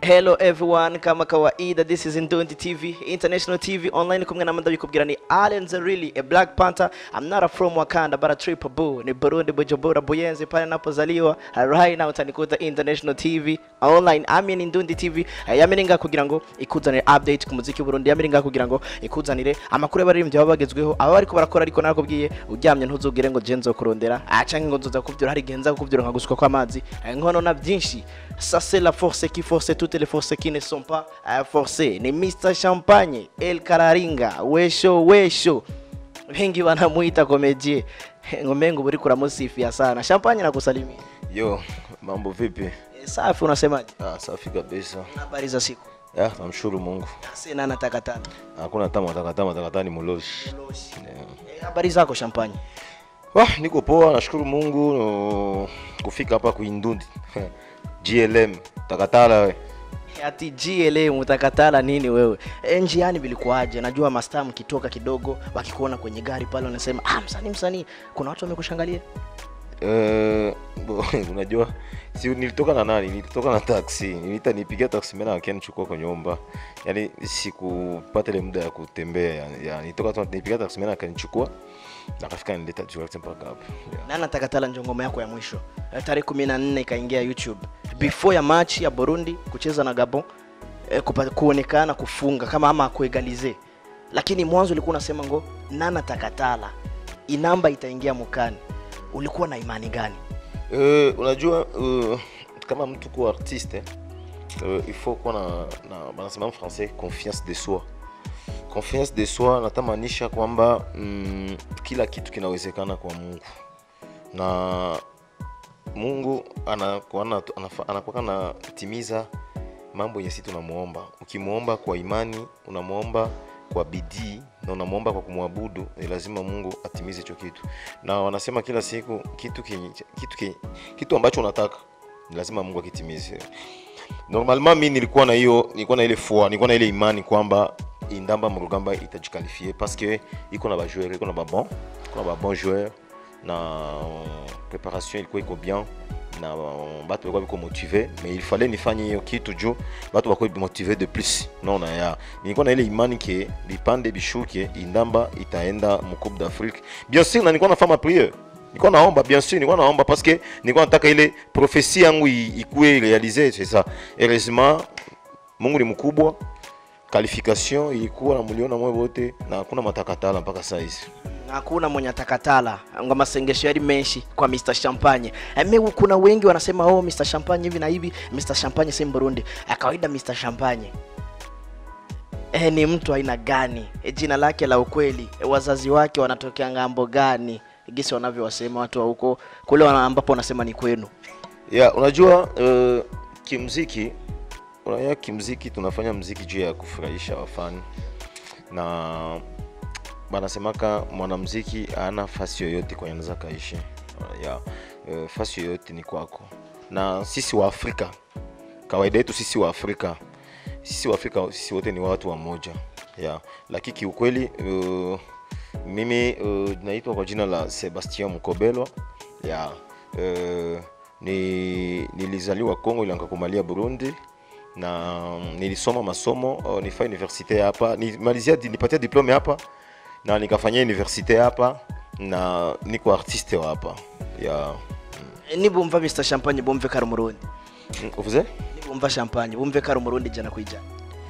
hello everyone kama kawaida this is Ndondi TV international TV online kumwe na manda bikubwira ni Allen Zarili a Black Panther I'm not a from Wakanda but a triple boo ni Burundi Bujumbura Buyenzi pale napozaliwa right now utanikuta international TV online amini Ndondi TV Eh, yamiringa kugira ngo ikuzanire update ku muziki Burundi yamiringa kugira ngo ikuzanire amakuru y'abaririmbyi baba bagezweho aba bariko barakora ariko nakubwiye uryamye ntuzugire ngo je nzokurondera ah canke ngo nzoza kuvyura hari genza kuvyura nkagusuka kw'amazi Eh, nkono na byinshi ça c'est la force qui force toutes les forces qui ne sont pas euh, forcées ni Mr Champagne El Kararinga wesho wesho wengi wanamuita komedie ngomengo buri kuramusifia sana Champagne nakusalimia Yo, mambo vipi? Eh, safi unasemaje Ah, safi kabisa. habari za siku Ya, namshukuru Mungu. sina na takataka Hakuna hata matakata matakata ni muloshi. Yeah. Eh, habari zako Champagne Wah, niko poa, nashukuru Mungu no, kufika hapa kuindundi. GLM, takatala we. ati GLA mutakatala nini wewe e, njiani vilikuwaje najua mastaa mkitoka kidogo wakikuona kwenye gari pale wanasema ah msanii msanii kuna watu wamekushangalia Eh, bo- unajua si nilitoka na nani? Nilitoka na taxi. Nilita nipigia taxi mena akanichukua kwa nyumba. Yaani sikupata ile muda ya kutembea. Yani, ya, nilitoka tu nipigia taxi mena akanichukua. Na akafika nileta direct mpaka hapa. Yeah. nana takatala njo ngoma yako ya mwisho Eh, tarehe kumi na nne ikaingia youtube before ya match ya burundi kucheza na gabon eh, kupa, kuonekana kufunga kama ama kuegalize lakini mwanzo ulikuwa unasema ngo nana takatala inamba itaingia mukani ulikuwa na imani gani Uh, unajua uh, kama mtu kuwa artiste uh, il faut kuwa na, na banasema en français confiance de soi confiance de soi natamaanisha kwamba mm, kila kitu kinawezekana kwa mungu na mungu anakuwa na- anafa- anakuwa anatimiza mambo yenye si tunamwomba ukimwomba kwa imani unamwomba kwa bidii na unamwomba kwa kumwabudu ni lazima mungu atimize hicho kitu na wanasema kila siku kitu, ki, kitu, ki, kitu ambacho unataka ni lazima mungu akitimize normalement mi nilikuwa na hiyo nilikuwa na ile foi nilikuwa na ile imani kwamba indamba murugamba itajikalifie parce que iko na bajoueur iko na babon iko na babon joueur na uh, préparation ilikuwa iko bien na uh, batu balikuwa biko motive mais il fallait nifanye hiyo kitu juu batu bakuwa motive de plus naona ya nilikuwa na ile imani ke bipande bishuke indamba itaenda mu coupe d'afrique bien sûr na nilikuwa nafanya priere nilikuwa naomba bien sûr nilikuwa naomba parce que nilikuwa nataka ile prophesie yangu i- ikuwe réalisée c'est ça heureusement mungu ni mkubwa qualification ilikuwa na mliona mwe wote na hakuna matakatala mpaka saizi hakuna mwenye takatala ngo masengesho yari menshi kwa Mr Champagne eme kuna wengi wanasema oh Mr Champagne hivi na hivi Mr Champagne si Burundi ya kawaida Mr Champagne eh ni mtu aina gani e, jina lake la ukweli e, wazazi wake wanatokea ngambo gani gisi wanavyowasema watu wa huko kule wana- ambapo wanasema ni kwenu ya unajua uh, kimziki unajua kimziki tunafanya mziki juu ya kufurahisha wafani na banasemaka mwanamziki ana fasi yoyote kwenye anaweza kaishi Uh, ya uh, fasi yoyote ni kwako na sisi wa afrika kawaida yetu sisi wa afrika sisi wa afrika sisi wote ni watu wa moja ya lakini kiukweli uh, mimi uh, naitwa kwa jina la Sebastien Mkobelwa ya uh, ni, nilizaliwa Kongo ila nikakumalia Burundi na nilisoma masomo uh, nifa universite hapa nimalizia nipatia diplome hapa na nikafanyia universite hapa na niko artiste wa hapa ya e, nibumva Mr Champagne bumve kari umurundi mm, uvuze nibumva Champagne bumve kari umurundi jana kwijana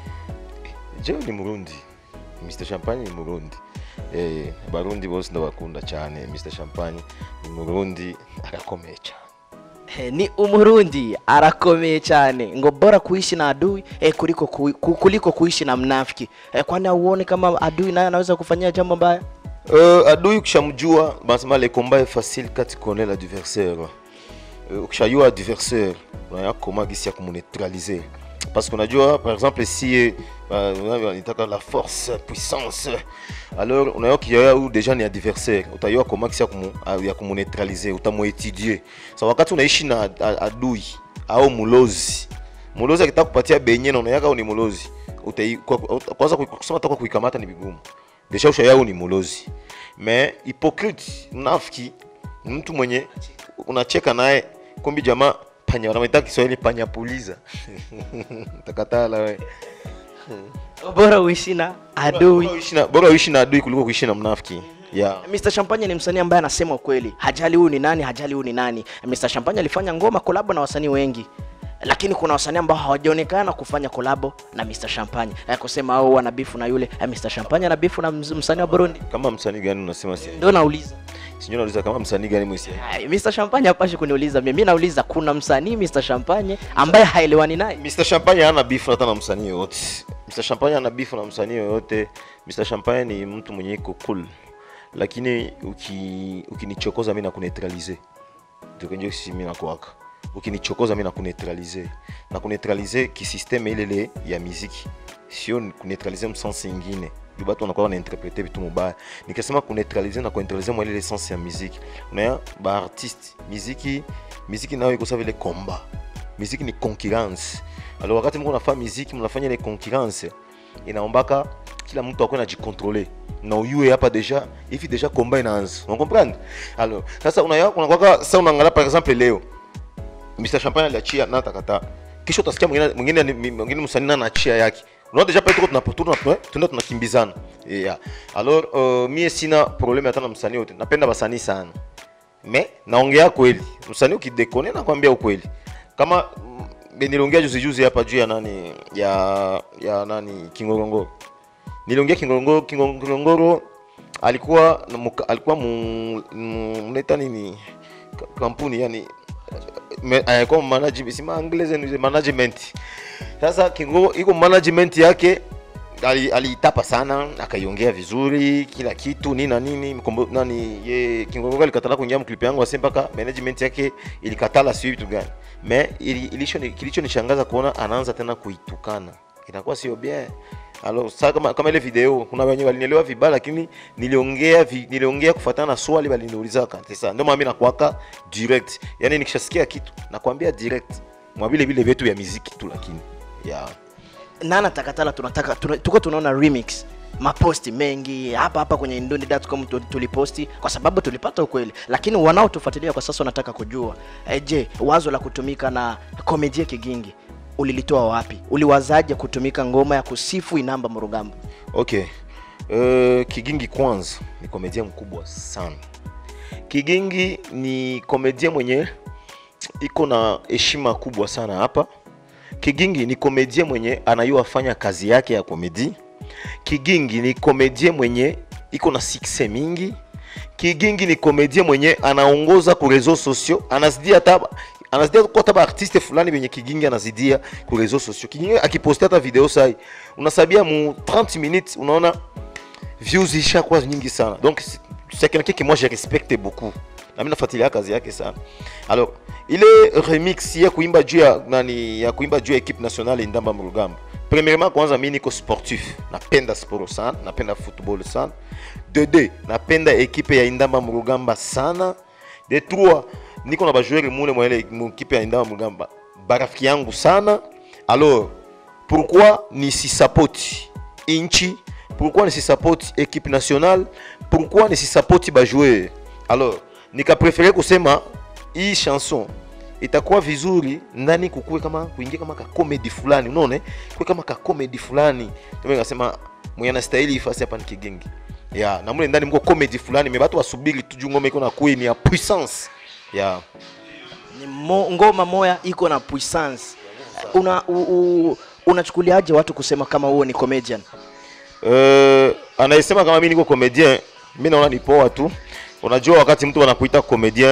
jewe ni murundi mr champagne ni murundi eh, barundi bose ndabakunda cyane mr champagne ni murundi arakomeye cyane He, ni umurundi arakomeye cyane ngo bora kuishi na adui eh, kuliko, kui, ku- kuliko kuishi na mnafiki eh, kwani auone kama adui naye anaweza kufanyia jambo mbaya Uh, adui ukishamjua banasema le combat est facile quand tu connais l'adversaire uh, ukishajua adversaire unaya koma gisi ya kumuneutraliser parce que unajua par exemple si uh, nitaka la force puissance alors unaya kiyaya huyu deja ni adversaire utayua koma gisi ya kumu, ya kumuneutraliser utamuetudier sa wakati unaishi na a- adui au mulozi mulozi akitaka kupatia benye na unayaka ni mulozi utai- kwa- kwa- kwanza kui- kusema taka kuikamata ni vigumu desha usha yao ni mulozi me hypocrite mnafiki ni mtu mwenye unacheka naye kumbi jamaa panya wanaita Kiswahili panya puliza takatala we bora uishi na adui Bora uishi na- bora uishi na adui kuliko kuishi na mnafiki yeah. Mr. Champagne ni msanii ambaye anasema ukweli, hajali huyu ni nani, hajali huyu ni nani. Mr. Champagne alifanya ngoma kolabo na wasanii wengi, lakini kuna wasanii ambao hawajaonekana kufanya kolabo na Mr. Champagne. Eh, kusema au wana bifu na yule eh, Mr. Champagne ana bifu na ms- msanii wa Burundi, kama msanii gani unasema si ndio nauliza. sijui nauliza kama msanii gani mwisi Ay, Mr. Champagne hapashi kuniuliza mimi, mimi nauliza kuna msanii Mr. Champagne ambaye haelewani naye. Mr. Champagne hana beef hata na msanii yoyote. Mr. Champagne hana beef na msanii yoyote. Mr. Champagne ni mtu mwenye iko cool. Lakini uki ukinichokoza mimi nakuneutralize. Ndio ndio sisi mimi nakuwaka. Ukinichokoza mimi nakuneutralize. Na kuneutralize kisysteme ile ile ya muziki. Sio kuneutralize msensi ingine. Ndio watu wanakuwa wanainterprete vitu mubaya. Nikisema kuneutralize na kuneutralize mwa ile sensi ya muziki. Unaya ba artiste, muziki muziki nayo iko sawa vile combat muziki ni concurrence alors wakati mko nafanya muziki mnafanya ile concurrence inaombaka kila mtu akuwe najikontrole na uyue hapa deja hivi deja komba inaanza unakomprendre alors sasa unaya unakwaka sasa unaangalia par exemple leo Mr Champagne aliachia na takata kisha utasikia mwingine mwingine mwingine msanii na anachia yake unaona deja pale tuko tunapotuna tunaenda tunakimbizana yeah alors uh, mie sina problème hata na msanii wote napenda basanii sana me naongea kweli msanii ukidekone nakwambia ukweli kama mm, niliongea juzi juzi hapa juu ya nani ya ya nani kingorongoro niliongea kingorongoro Kingo- kingorongoro alikuwa na muka- alikuwa mu- mu- mnaita nini Ka- kampuni yani me- alikuwa management si maanglese ni management sasa kingo iko management yake ali- aliitapa sana akaiongea vizuri kila kitu nini na nini mkombo, nani ye kingongo alikatala kuingia mklipi yangu ase mpaka management yake ilikatala sio vitu gani me ili, ilisho kilicho nishangaza kuona anaanza tena kuitukana inakuwa sio bien alors sasa kama, kama ile video kuna wenye walinielewa vibaya lakini niliongea vi, niliongea kufuatana na swali waliniulizaka sasa ndio maana mimi nakuaka direct yani nikishasikia kitu nakwambia direct mwa vile vile vyetu vya muziki tu lakini yeah. nana takatala tunataka tuna, tuko tunaona remix maposti mengi hapa hapa kwenye Indonesia.com tu- tuliposti kwa sababu tulipata ukweli, lakini wanaotufuatilia kwa sasa wanataka kujua e, je, wazo la kutumika na Komedie Kigingi ulilitoa wapi? Uliwazaje kutumika ngoma ya kusifu Inamba Murugamba? Okay. Uh, Kigingi kwanza ni komedia mkubwa sana. Kigingi ni komedia mwenye iko na heshima kubwa sana hapa. Kigingi ni komedia mwenye anayua fanya kazi yake ya komedi. Kigingi ni komedia mwenye iko na success mingi. Kigingi ni komedia mwenye anaongoza ku réseaux sociaux, anazidia hata anazidia kwa hata artiste fulani benye Kigingi anazidia ku réseaux sociaux. Kigingi akiposti hata video sai, unasabia mu 30 minutes unaona views ishakuwa nyingi sana. Donc c'est c'est quelqu'un que moi je respecte beaucoup. Na mimi nafuatilia kazi yake sana. Alors, ile remix ya kuimba juu ya nani ya kuimba juu ya equipe nationale Ndamba Murugamba. Premièrement kwanza mimi niko sportif. Napenda sport sana, napenda football sana. De deux, napenda equipe ya Ndamba Murugamba sana. De trois, niko na bajoueur mule mwa ile mu equipe ya Ndamba Murugamba. Barafiki yangu sana. Alors, pourquoi nisisapoti inchi pourquoi nisisapoti équipe nationale pourquoi nisisapoti bajoueur alors nikapréfere kusema hii chanson itakuwa vizuri ndani kukuwe kama kuingia kama kakomedi fulani unaone kuwe kama kakomedi fulani ndio nikasema mwenye anastahili ifasi hapa ni kigingi ya na mule ndani mko comedy fulani me batu wasubiri tu juu ngoma iko na kuwe ni ya puissance ya Ni mo, ngoma moya iko na puissance. Una u, u, unachukuliaje watu kusema kama huo ni comedian? Uh, anayesema kama mimi niko comedian, mimi naona ni poa tu. Unajua wakati mtu anakuita comedian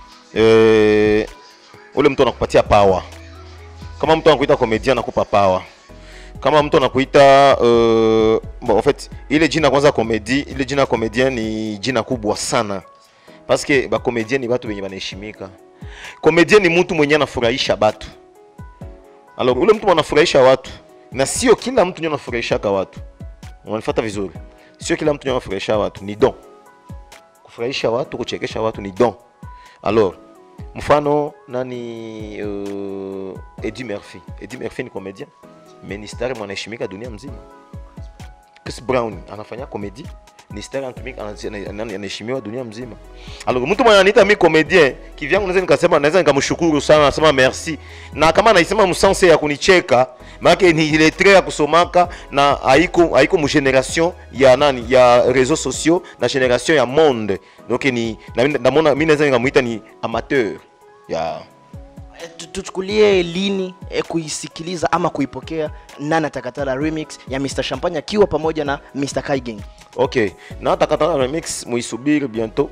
eh, ule mtu anakupatia power. Kama mtu anakuita comedian anakupa power. Kama mtu anakuita uh, bon, en fait ile jina kwanza comedy, ile jina comedian ni jina kubwa sana. Parce que ba comedian ni watu wenye wanaheshimika. Comedian ni mtu mwenye anafurahisha watu. Alors ule mtu anafurahisha watu na sio kila mtu ndio anafurahishaka watu unanifuata vizuri sio kila mtu anafurahisha watu ni don kufurahisha watu kuchekesha watu ni don alors mfano nani uh, Eddie Murphy Eddie Murphy ni comedian mais ni star mwanaheshimika dunia mzima Chris Brown anafanya komedi ni star anatumika ana- ana- anaheshimiwa dunia mzima alors mtu mwenye ananiita mi comedien kivyangu naweza nikasema naweza nikamshukuru sana nasema merci na kama naisema msanse ya kunicheka maake ni letre ya kusomaka na haiko haiko mu generation ya nani ya réseaux sociaux na generation ya monde donc ni na mi- namona mi naweza nikamuita ni amateur ya Eh, tu- tuchukulie lini eh, kuisikiliza ama kuipokea nana takatala remix ya Mr Champagne akiwa pamoja na Mr Kaigeng okay na takataka remix muisubiri bientôt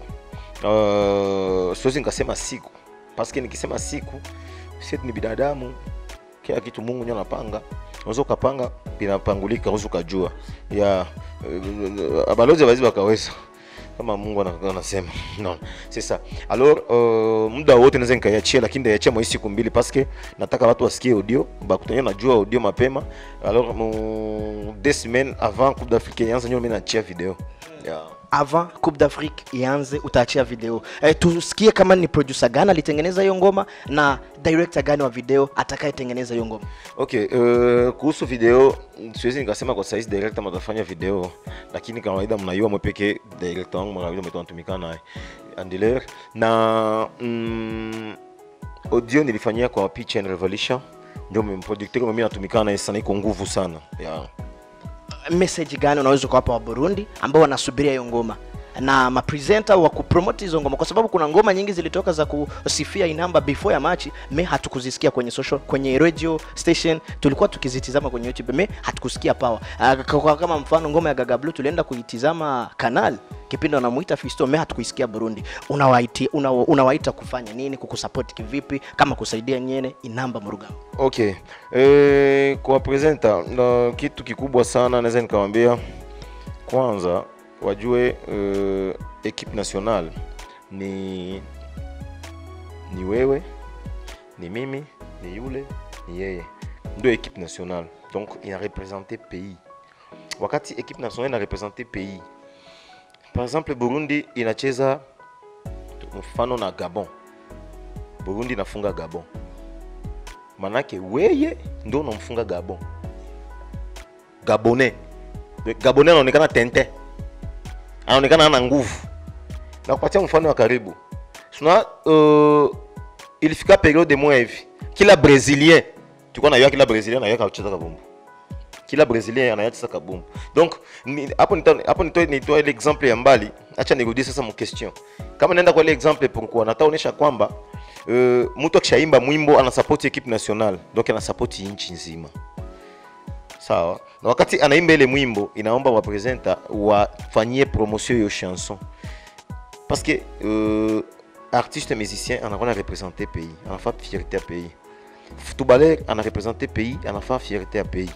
uh, siwezi nikasema siku paske nikisema siku sisi ni binadamu kila kitu mungu ndio anapanga unaweza ukapanga binapangulika unaweza ukajua ya uh, balozi wazi wakaweza kama mungu ana- anasema no c'est ça alors uh, muda wote naweza nikaiachia lakini ndaiachia mwa hii siku mbili paske nataka watu wasikie audio bakutania najua audio mapema alors mu deux semaines avant coupe d'afrique yanza nyo mimi naachia video yeah. avant Coupe d'Afrique ianze utaachia video eh, tusikie kama ni producer gani alitengeneza hiyo ngoma na director gani wa video atakayetengeneza hiyo ngoma okay uh, kuhusu video siwezi nikasema kwa saizi director matafanya video lakini kawaida mnajua mwepeke director wangu kawaida mwetu anatumika naye andiler na mm, audio nilifanyia kwa pitch and revolution ndio producteur mimi natumikana naye sana iko nguvu sana yeah. message gani unaweza ukawapa wa Burundi ambao wanasubiria hiyo ngoma na mapresenter wa kupromote hizo ngoma kwa sababu kuna ngoma nyingi zilitoka za kusifia inamba before ya machi me hatukuzisikia kwenye social kwenye radio station tulikuwa tukizitizama kwenye youtube me hatukusikia power uh, kwa kama mfano ngoma ya Gaga Blue tulienda kuitizama kanal kipindi wanamuita Fisto me hatukuisikia Burundi unawaita una, unawaita kufanya nini kukusupport kivipi kama kusaidia nyene inamba murugao okay e, kwa presenta na kitu kikubwa sana naweza nikamwambia kwanza wajue uh, equipe nationale ni ni wewe ni mimi ni yule ni yeye ndio equipe nationale donc ina represente pays wakati equipe nationale ina represente pays par exemple burundi inacheza mfano na gabon burundi inafunga gabon manake weye ndo unamfunga gabon gabonais gabonais anaonekana tente anaonekana ana nguvu na kupatia mfano wa karibu suna uh, ilifika periode moya hivi kila brésilien tulikuwa najua kila brésilien anajua kucheza kabumbu kila brésilien anajua kucheza kabumbu donc ni- hapo nita- hapo nitoe nitoe ile exemple ya mbali acha nirudie sasa mu question kama naenda kwa ile exemple pourquoi nataonesha kwamba uh, mtu akishaimba mwimbo anasapoti equipe nationale donc anasapoti nchi nzima sawa na wakati anaimba ile mwimbo inaomba wapresenta wafanyie promotion hiyo chanson parce que euh, artiste musicien anakuwa na represente pays anafaa fierté ya pays footballeur ana represente pays anafaa fierté ya pays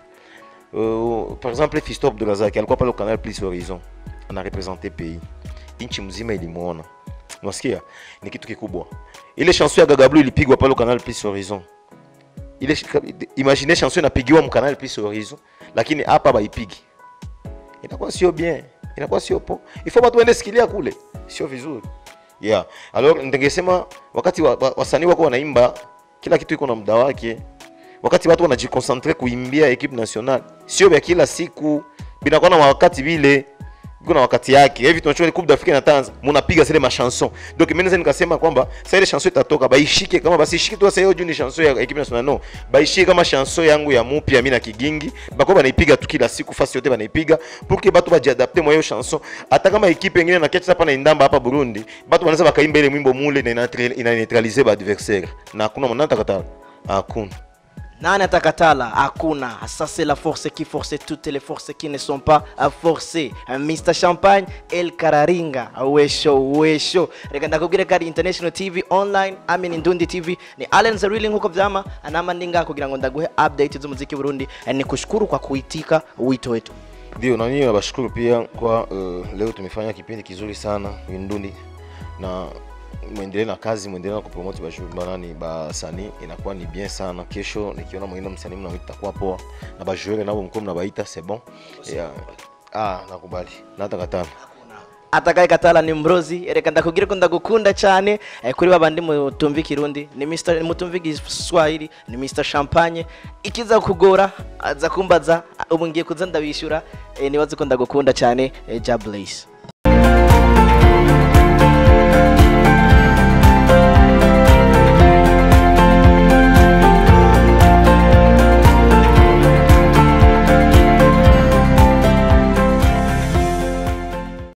euh, par exemple Fisto Abdulrazak alikuwa pale Canal Plus Horizon ana represente pays nchi mzima ilimwona unasikia ni kitu kikubwa ile chanson ya Gaga Blue ilipigwa pale Canal Plus Horizon ile imagine chanson inapigiwa mu Canal Plus Horizon lakini hapa baipigi inakuwa sio bien inakuwa sio po il faut watu waende sikilia kule sio vizuri yeah alors ningesema wakati wa, wa, wasanii wako wanaimba kila kitu iko na muda wake wakati watu wanajikonsentre kuimbia equipe nationale sio vya kila siku binakuwa na wakati vile iko na wakati yake hivi tunachua coupe d'Afrique na Tanzania munapiga zile machanson donc mimi naweza nikasema kwamba sasa ile chanson itatoka baishike kama basi ishike tu sasa hiyo juu ni chanson ya equipe nationale no baishike kama chanson yangu ya mupya mimi na kigingi bako banaipiga tu kila siku fasi yote banaipiga pour que batu bajiadapte mwa hiyo chanson hata kama equipe nyingine na ketcha hapa na indamba hapa Burundi batu wanaweza bakaimba ile mwimbo mule na ina- ina neutraliser ba adversaire na hakuna mwana atakatala hakuna nani atakatala hakuna ça c'est la force qui force toutes les forces qui ne sont pas euh, forcées Euh, mr champagne el kararinga wesho wesho reka ndakubwire kari international tv online amin ndundi tv ni allen zerili nkuko vyama anama ndinga kugira ngo ndaguhe update z'umuziki burundi Eh, ni kushukuru kwa kuitika wito wetu ndio na mimi nabashukuru pia kwa uh, leo tumefanya kipindi kizuri sana Windundi na mwendelee na kazi mwendelee na kupromote bashu- banani basanii inakuwa ni bien sana kesho nikiona mwingine msanii mnamwita itakuwa poa na bajuere nabo mko mnabaita c'est bon yeah. ah nakubali natakatana atakaye katala ni mrozi reka ndakubwire ko ndagukunda cyane eh, kuri babandi mutumva ikirundi ni Mr. mutumva igiswahili ni Mr Champagne ikiza kugora aza kumbaza ubu ngiye kuza ndabishyura eh, nibaze ko ndagukunda cyane eh, ja Blaze